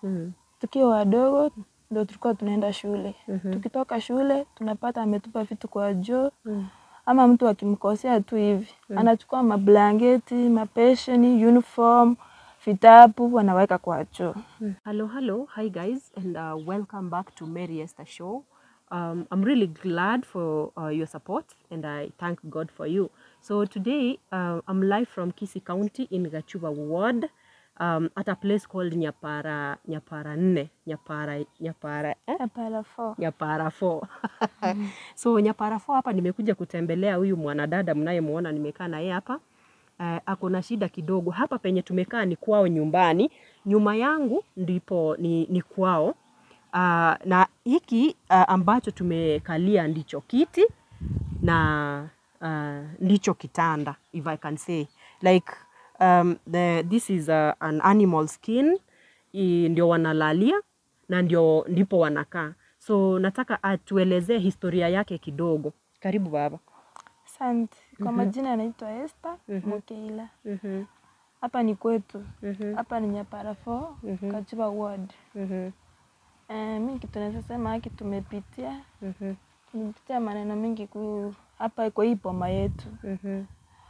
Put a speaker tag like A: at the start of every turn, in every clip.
A: Mm.
B: tukiwa wadogo ndo tulikuwa tunaenda shule.
A: Mhm.
B: Tukitoka shule tunapata ametupa vitu kwa joo
A: Mm.
B: ama mtu akimkosea tu hivi anachukua mablanketi, mapesheni, uniform, vitabu wanaweka kwa choo.
A: Hello, hello. Hi, guys, and uh, welcome back to Mary Esther Show. Um, I'm really glad for uh, your support, and I thank God for you. So today, uh, I'm live from Kisi County in Gachuba Ward, um, at a place called Nyapara Nyapara Nne Nyapara Nyapara eh?
B: Hapana fo.
A: Nyapara 4 so Nyapara 4 hapa nimekuja kutembelea huyu mwanadada mnayemwona nimekaa naye hapa uh, ako na shida kidogo hapa penye tumekaa ni kwao nyumbani nyuma yangu ndipo ni, ni kwao uh, na hiki uh, ambacho tumekalia ndicho kiti na uh, ndicho kitanda if I can say like um, the, this is a, an animal skin i, ndio wanalalia na ndio ndipo wanakaa so nataka atuelezee historia yake kidogo karibu baba
B: Asante. Kwa majina anaitwa Esther Mukeila.
A: mm-hmm.
B: Hapa ni kwetu.
A: Mhm.
B: Hapa ni Nyapara 4, Kachiba ward.
A: Mm-hmm.
B: Eh, mimi kitu naweza sema haki tumepitia
A: Mm-hmm.
B: tumepitia maneno mengi ku hapa kwa hii poma yetu.
A: Mm-hmm.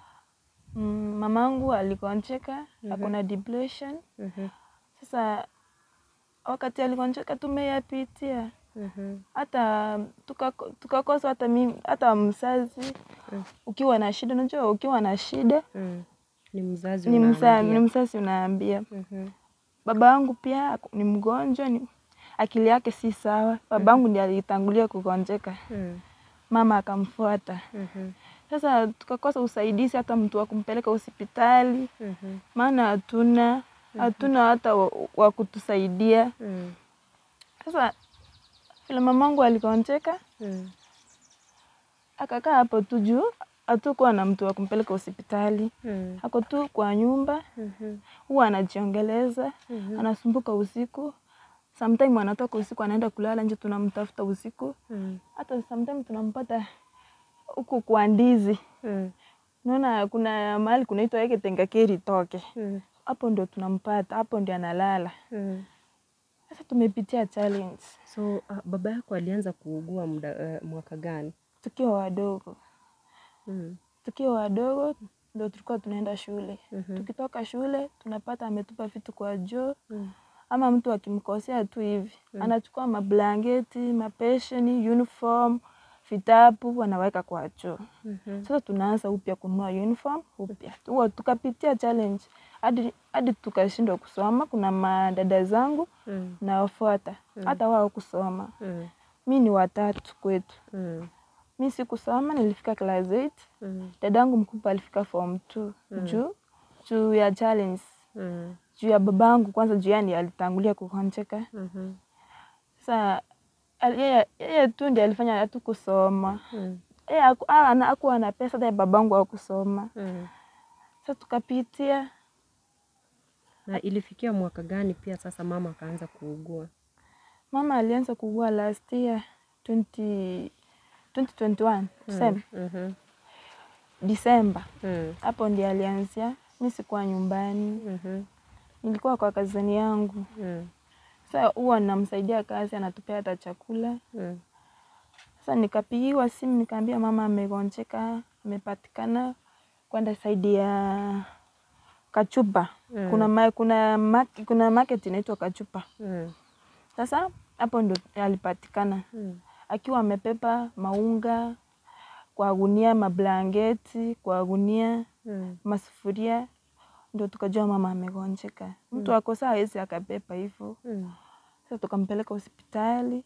B: Mm, mamangu alikoncheka ako na depression.
A: Mm-hmm.
B: Sasa wakati alikoncheka tumeyapitia
A: Mm-hmm.
B: hata tukako- tukakosa hata mimi hata mzazi ukiwa na shida, unajua ukiwa na shida
A: Mm. ni mzazi
B: ni msa,
A: unaambia.
B: ni mzazi unaambia.
A: Mhm.
B: Baba yangu pia ako- ni mgonjwa, ni akili yake si sawa. Baba yangu ndiye alitangulia kugonjeka,
A: Mm.
B: mama akamfuata.
A: Mhm.
B: Sasa tukakosa usaidizi, hata mtu wa kumpeleka hospitali,
A: Mhm.
B: maana hatuna hatuna hata wa, wa kutusaidia.
A: Mm.
B: Sasa vile mamangu aligonjeka
A: Mm.
B: akakaa hapo tu juu, hatukuwa na mtu wa kumpeleka hospitali,
A: Mm.
B: ako tu kwa nyumba,
A: Mhm.
B: huwa anajiongeleza,
A: Mhm.
B: anasumbuka usiku. Sometime anatoka usiku anaenda kulala nje, tunamtafuta usiku.
A: Mm.
B: Hata sometime tunampata huku kwa ndizi.
A: Mm.
B: Unaona kuna mahali kunaitwa yake Tengakeri toke,
A: Mm.
B: hapo ndio tunampata, hapo ndio analala.
A: Mm.
B: Sasa tumepitia challenge
A: So uh, baba yako alianza kuugua muda uh, mwaka gani?
B: tukiwa wadogo.
A: Mm.
B: tukiwa wadogo ndo tulikuwa tunaenda shule.
A: Mhm.
B: Tukitoka shule tunapata ametupa vitu kwa joo
A: Mm.
B: ama mtu akimkosea tu hivi anachukua mablanketi, mapesheni, uniform, vitabu wanaweka kwa choo.
A: Mhm.
B: Sasa tunaanza upya kununua uniform upya. Huwa tukapitia challenge hadi hadi tukashindwa kusoma. Kuna madada zangu
A: Mm.
B: nawafuata hata wao kusoma.
A: Mm.
B: Mi ni watatu kwetu.
A: Mm.
B: Mi sikusoma, nilifika class 8
A: Mm.
B: dadangu mkubwa alifika form 2 juu juu ya challenge
A: Mm.
B: juu ya babangu kwanza juu yani alitangulia kukoncheka
A: Mhm.
B: sasa al- yeye yeye tu ndiye alifanya hatu kusoma
A: Mm.
B: yeye haku- ah, ana- hakuwa na pesa hata ya babangu hakusoma
A: Mm.
B: sasa tukapitia
A: Na ilifikia mwaka gani pia sasa mama akaanza kuugua?
B: mama alianza kuugua last year 20 2021 tuseme
A: Mhm.
B: Disemba
A: Mm.
B: hapo ndiye alianzia mi sikuwa nyumbani
A: Mhm.
B: nilikuwa kwa kazini yangu
A: Mm.
B: sasa huwa namsaidia kazi anatupea hata chakula
A: Mm.
B: Sasa nikapigiwa simu nikaambia mama amegonjeka, amepatikana kwenda saidi ya Kachupa.
A: Mm.
B: Kuna ma, kuna ma, kuna market inaitwa Kachupa.
A: Mm.
B: Sasa hapo ndo alipatikana
A: Mm.
B: akiwa amepepa maunga kwa gunia, mablangeti kwa gunia,
A: Mm.
B: masufuria, ndo tukajua mama amegonjeka. Mtu akosa hawezi akapepa hivyo.
A: Mm.
B: Sasa tukampeleka hospitali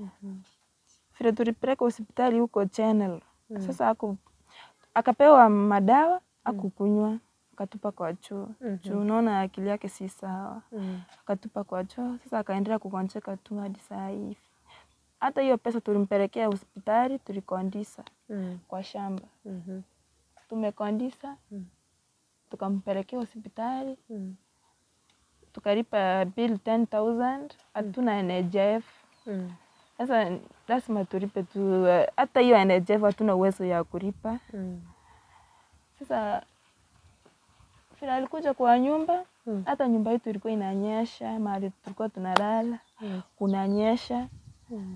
B: vile tulipeleka hospitali huko Channel. Sasa aku, akapewa madawa akukunywa, akatupa kwa choo juu unaona akili yake si sawa,
A: Mm.
B: akatupa kwa choo. Sasa akaendelea kugonjeka tu hadi saa hivi. Hata hiyo pesa tulimpelekea hospitali, tulikondisa
A: Mm.
B: kwa shamba,
A: Mhm.
B: tumekondisa
A: Mm.
B: tukampelekea hospitali,
A: Mm.
B: tukalipa bill 10000 hatuna NHIF.
A: Mm.
B: Sasa lazima tulipe tu, eh, hata hiyo NHIF hatuna uwezo ya kulipa.
A: Mm.
B: Sasa vile alikuja kwa nyumba
A: Mm.
B: hata nyumba yetu ilikuwa inanyesha, mahali tulikuwa tunalala
A: Mm.
B: kunanyesha.
A: Mm.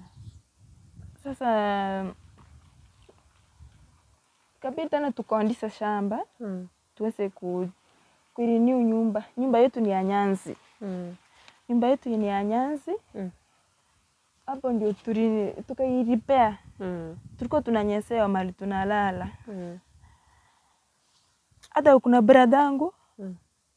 B: Sasa kabidi tena tukondisa shamba
A: Mm.
B: tuweze ku kurenew nyumba. Nyumba yetu ni ya nyanzi,
A: Mm.
B: nyumba yetu ni ya nyanzi.
A: Mm.
B: Hapo ndio tuli tukairipea,
A: Mm.
B: tulikuwa tunanyesewa mahali tunalala.
A: Mm.
B: Hata kuna brada yangu
A: Mm.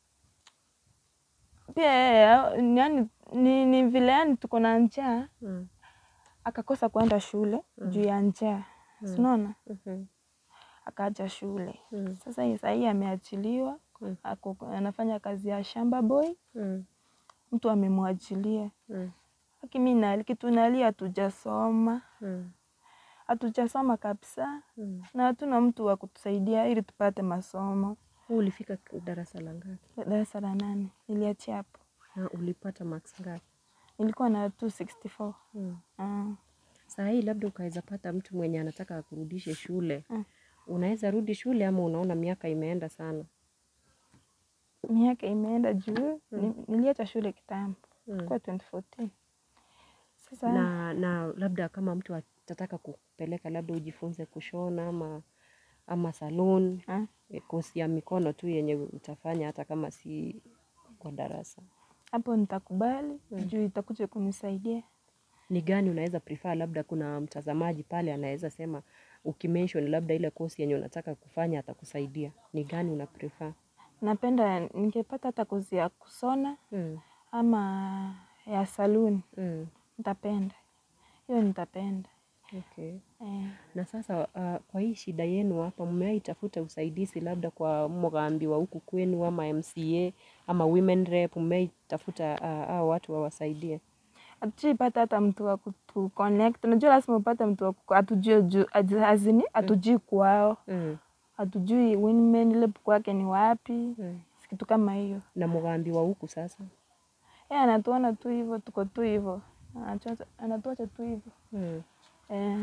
B: pia yeye, yani ni, ni vile yani tuko na njaa
A: Mm.
B: akakosa kwenda shule juu ya njaa, si unaona?
A: Mhm.
B: Akaacha shule.
A: Mm.
B: Sasa hii saa hii ameachiliwa,
A: Mm.
B: ako anafanya kazi ya shamba boy,
A: Mm.
B: mtu amemwachilia.
A: Mm.
B: Lakini mimi na kitu nalia, hatujasoma
A: Mm.
B: hatujasoma kabisa
A: Mm.
B: na hatuna mtu wa kutusaidia ili tupate masomo.
A: Wewe ulifika darasa la ngapi
B: Darasa la nane niliachia hapo,
A: na ulipata marks ngapi?
B: nilikuwa na 264.
A: Mm.
B: Ah,
A: Saa hii labda ukaweza pata mtu mwenye anataka akurudishe shule
B: Mm.
A: unaweza rudi shule ama unaona miaka imeenda sana?
B: miaka imeenda juu ni- niliacha shule kitambo
A: Mm.
B: kwa 2014. Sasa
A: na, na labda kama mtu atataka kupeleka labda ujifunze kushona ama ama salon
B: ah,
A: eh, kosi ya mikono tu yenye utafanya hata kama si kwa darasa,
B: hapo nitakubali juu itakuja kunisaidia.
A: ni gani unaweza prefer? Labda kuna mtazamaji pale anaweza sema ukimention labda ile kosi yenye unataka kufanya atakusaidia, ni gani una prefer?
B: Napenda ningepata hata kozi ya kusona
A: Mm.
B: ama ya saluni,
A: Mm.
B: nitapenda hiyo, nitapenda
A: Okay.
B: eh.
A: Na sasa uh, kwa hii shida yenu hapa, mmewahi tafuta usaidizi labda kwa mgambi wa huku kwenu ama MCA ama women rep, mmewahi tafuta uh, hao watu wawasaidie?
B: Hatujaipata hata mtu wa kutu connect. Unajua lazima upate mtu wa kuku- hatujui juu azini, hatujui kwao,
A: Mm.
B: hatujui women lab kwake ni wapi,
A: Mm.
B: kitu kama hiyo.
A: Na mgambi wa huku sasa
B: Yeye anatuona tu hivyo, tuko tu hivyo, Anachocha- anatuacha tu hivyo
A: mm.
B: eh.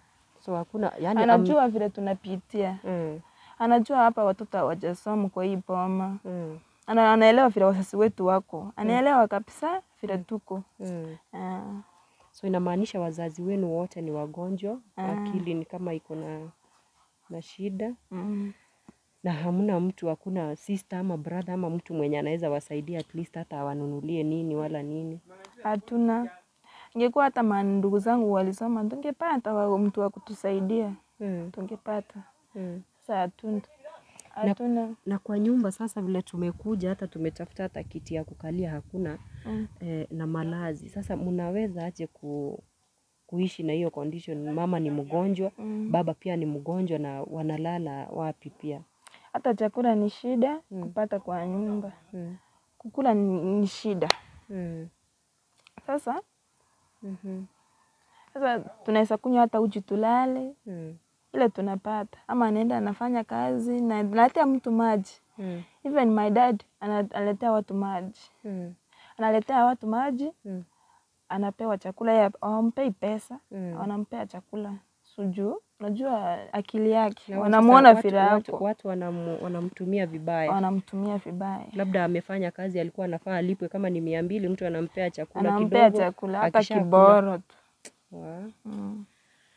A: So hakuna yani,
B: Anajua vile tunapitia,
A: mm.
B: anajua hapa watoto hawajasoma kwa hii boma,
A: Mm.
B: ana, anaelewa vile wazazi wetu wako, anaelewa kabisa vile tuko
A: Mm.
B: eh.
A: So inamaanisha wazazi wenu wote ni wagonjwa, akili ni kama iko na na shida
B: mm.
A: na hamna mtu, hakuna sister ama brother ama mtu mwenye anaweza wasaidia at least hata awanunulie nini wala nini.
B: Hatuna. Ingekuwa hata mandugu zangu walisoma, tungepata wa- mtu wa kutusaidia,
A: Mm.
B: tungepata.
A: Mm.
B: Sasa hatuna, hatuna.
A: na kwa nyumba sasa vile tumekuja hata tumetafuta hata kiti ya kukalia hakuna
B: Mm.
A: eh, na malazi sasa mnaweza aje ku, kuishi na hiyo condition mama ni mgonjwa
B: Mm.
A: baba pia ni mgonjwa na wanalala wapi pia
B: Hata chakula ni shida kupata kwa nyumba,
A: mm.
B: kukula ni, ni shida.
A: Mm.
B: Sasa
A: Mhm.
B: sasa tunaweza kunywa hata uji tulale,
A: Mm.
B: ile tunapata, ama anaenda anafanya kazi na naletea mtu maji.
A: Mm.
B: Even my dad ana- analetea watu maji,
A: Mm.
B: analetea watu maji,
A: Mm.
B: anapewa chakula, yeye hawampei pesa
A: Mm.
B: wanampea chakula sujuu. Unajua akili yake,
A: Na watu
B: wanamuona
A: sasa-
B: vile
A: watu, watu,
B: yako,
A: watu wanamu, wanamtumia vibaya
B: wanamtumia vibaya,
A: labda amefanya kazi alikuwa anafaa alipwe kama ni mia mbili mtu anampea chakula
B: anampea
A: kidogo
B: chakula hata
A: akishakula-
B: kiboro tu.
A: Wa-
B: Mm.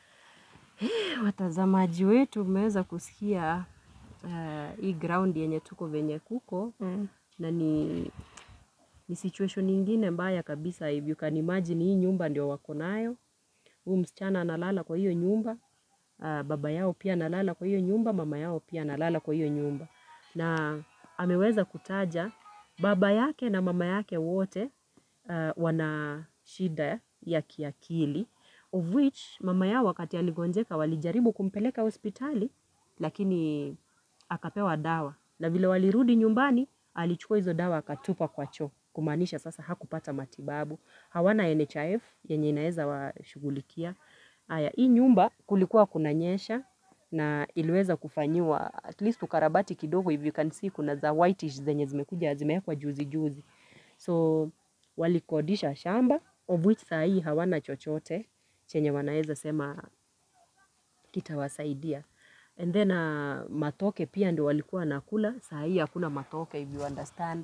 A: watazamaji wetu mmeweza kusikia uh, hii ground yenye tuko venye kuko
B: Mm.
A: na ni ni situation ingine mbaya kabisa if you can imagine hii nyumba ndio wako nayo huyu msichana analala kwa hiyo nyumba uh, baba yao pia analala kwa hiyo nyumba mama yao pia analala kwa hiyo nyumba na ameweza kutaja baba yake na mama yake wote uh, wana shida ya kiakili of which mama yao wakati aligonjeka walijaribu kumpeleka hospitali lakini akapewa dawa na vile walirudi nyumbani alichukua hizo dawa akatupa kwa choo kumaanisha sasa hakupata matibabu hawana NHIF yenye inaweza washughulikia haya hii nyumba kulikuwa kunanyesha na iliweza kufanyiwa at least ukarabati kidogo if you can see kuna za whitish zenye zimekuja zimewekwa juzi juzi so walikodisha shamba of which saa hii hawana chochote chenye wanaweza sema kitawasaidia and then uh, matoke pia ndio walikuwa nakula saa hii hakuna matoke if you understand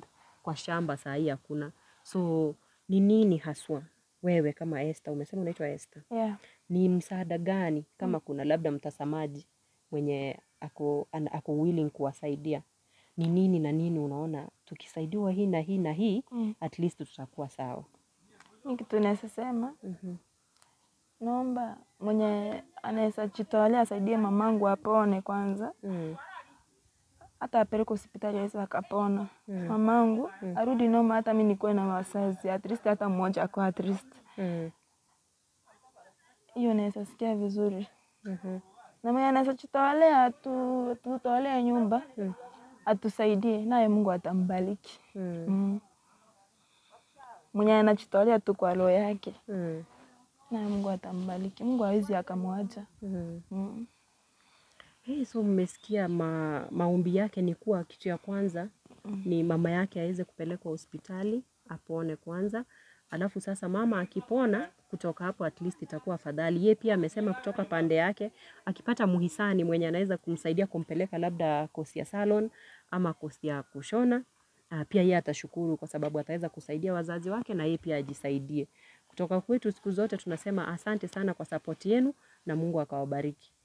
A: kwa shamba saa hii hakuna. So ni nini haswa wewe kama Esther, umesema unaitwa Esther,
B: Yeah.
A: ni msaada gani kama kuna labda mtazamaji mwenye ako, ana- ako willing kuwasaidia, ni nini na nini unaona tukisaidiwa hii na hii na hii
B: Mm.
A: at least tutakuwa sawa?
B: Mi kitu naweza sema
A: Mhm.
B: naomba mwenye anaweza jitolea asaidie mamangu apone kwanza,
A: Mm.
B: hata apeleke hospitali aweza akapona
A: Mm.
B: mamangu arudi noma, hata mi nikuwe na wazazi at least hata mmoja ako at least,
A: Mm.
B: hiyo naweza sikia vizuri.
A: Mhm.
B: Na mwenye anaweza jitolea atu, tutolee nyumba
A: Mm.
B: atusaidie, naye Mungu atambariki.
A: Mm.
B: Mm. Mwenye anajitolea tu kwa roho yake,
A: Mm.
B: naye Mungu atambariki. Mungu hawezi akamwacha.
A: Mm.
B: Mm.
A: Hey, so mmesikia ma, maombi yake ni kuwa kitu ya kwanza ni mama yake aweze kupelekwa hospitali apone kwanza, alafu sasa mama akipona kutoka hapo at least itakuwa afadhali. Ye pia amesema kutoka pande yake akipata muhisani mwenye anaweza kumsaidia kumpeleka labda kosi ya salon ama kosi ya kushona ah, pia yeye atashukuru kwa sababu ataweza kusaidia wazazi wake na yeye pia ajisaidie. Kutoka kwetu siku zote tunasema asante sana kwa sapoti yenu na Mungu akawabariki.